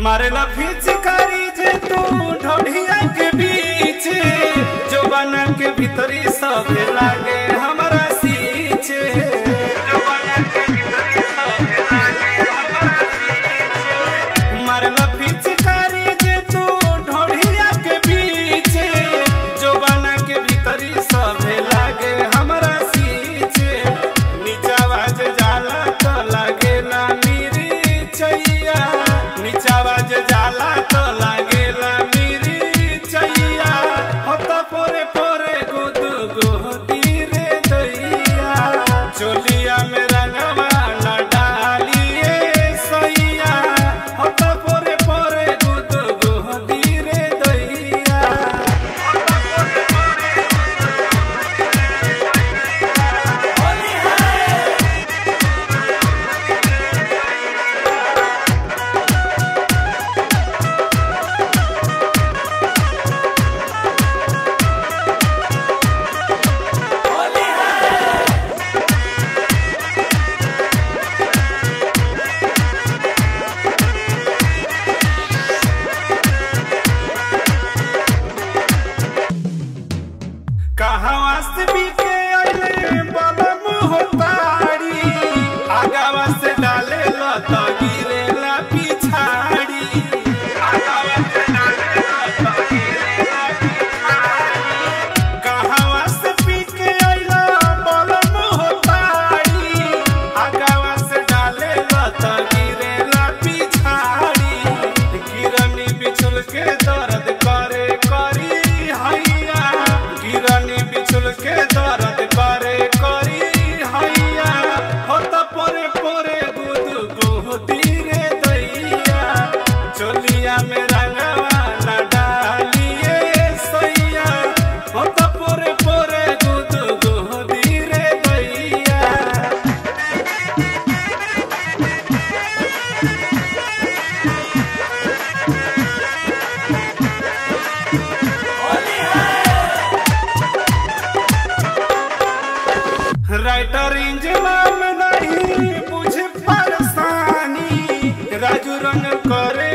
मारेला फिचकारी जे तू ढोढ़िया के बीच जो बना के भीतरी सब लागे हमारा सीचे जो बना के भीतरी सब लागे हमारा सीचे। मारेला फिचकारी जे तू ढोढ़िया के बीच जो बना के भीतरी सब लागे हमारा सीचे नीचा बाज जाला तो लागेला मेरी चैया नीचा बाज जाला तो लागेला मेरी चैया होता पोरे पोरे गुदु गोदी रे दैया चोलिया में रंगवा न डालिए सैया होता पोरे पोरे गुदु गोदी रे दैया होता पोरे पोरे कहवा से बीके आइले बलम होतारी आगावा से डाले ला तो गिरे ला पिछाड़ी आगावा से डाले ला तो गिरे ला पिछाड़ी कहवा से बीके आइले बलम होतारी आगावा से डाले ला तो गिरे ला पिछाड़ी गिरनी बिछुल के दर्द करे करी हैया गिरनी बिछुल के दर्द करे करी हैया होत पोरे पोरे गुदु गोदी रे दैया चोलिया में रंगवा न डालिए सैया होत पोरे पोरे गुदु गोदी रे दैया राइटर इंजला में नहीं बुझे परेशानी राजू रंग करे